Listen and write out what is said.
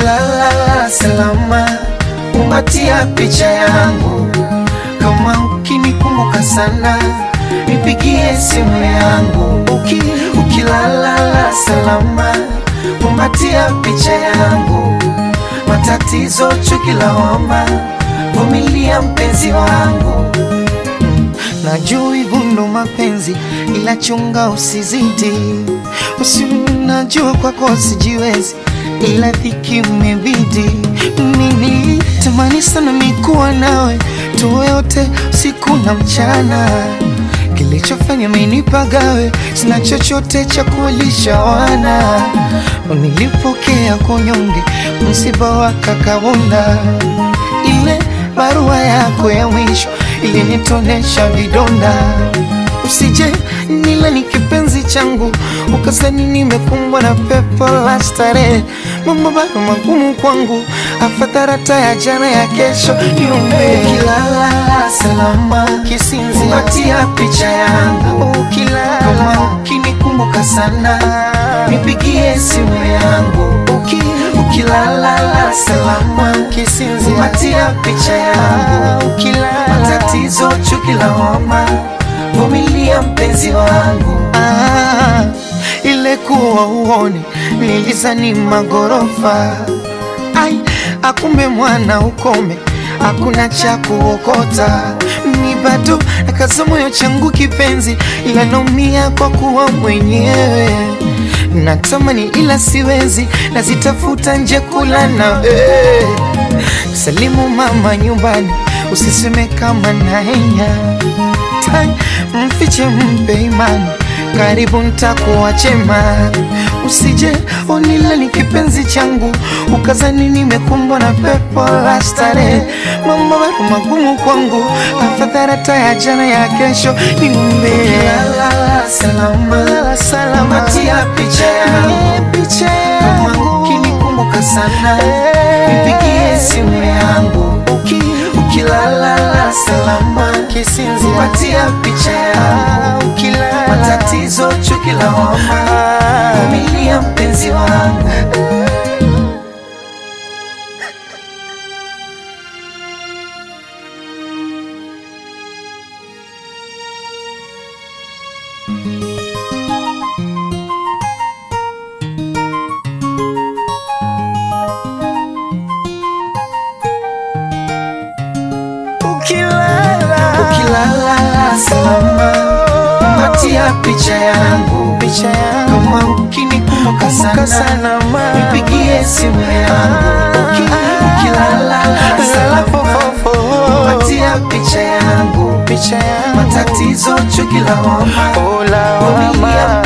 ukilala salama, kumbatia picha yangu. Kama ukinikumbuka sana, nipigie simu yangu. Uki, ukilala salama, kumbatia picha yangu. Matatizo, chuki, lawama, vumilia mpenzi wangu. Najua hivyo ndo mapenzi, ila chunga usizidi. Usi najua kwako sijiwezi, ila dhiki umebidi. Mimi tamani sana mikuwa nawe, tuwe wote usiku na mchana. Kilichofanya minipagawe, sina chochote cha kuwalisha wana. Nilipokea kunyonge, msiba wa kakawunda, ile barua yako ya mwisho ilinitonesha vidonda. Usije nila ni kipenzi changu, ukasani nimekumbwa na pepo la starehe. Mambo bado magumu kwangu, afadhali ya jana ya kesho niombe. Ukilala salama, kisinziatia picha yangu. Ukilala kama ukinikumbuka sana, nipigie simu yangu. Uki, ukilala salama, kisinziatia picha yangu. Ukilala matatizo, chuki, lawama, vumilia mpenzi wangu. Ah, ile kuwa uone nilizani magorofa ai akumbe mwana ukome hakuna cha kuokota ni bado nakaza moyo changu kipenzi ila naumia kwa kuwa mwenyewe natamani ila siwezi nazitafuta nje kula na eh. salimu mama nyumbani usiseme kama naenya tai mfiche mpe imani karibu ntakuwa chema usije onila ni kipenzi changu ukazani nimekumbwa na pepo la starehe mambo bado magumu kwangu afadhali ya jana ya kesho niumbe salama salama tia picha yangu picha yangu ukinikumbuka sana nipigie simu yangu uki ukilala salama kisinzi patia picha yangu ukilala matatizo chuki lawama vumilia mpenzi wangu ukilala ukilala salama patia picha yangu picha yangu kama ukinikumbuka sana nipigie simu yangu Uki, ukilala salama patia picha yangu picha yangu matatizo chuki lawama vumilia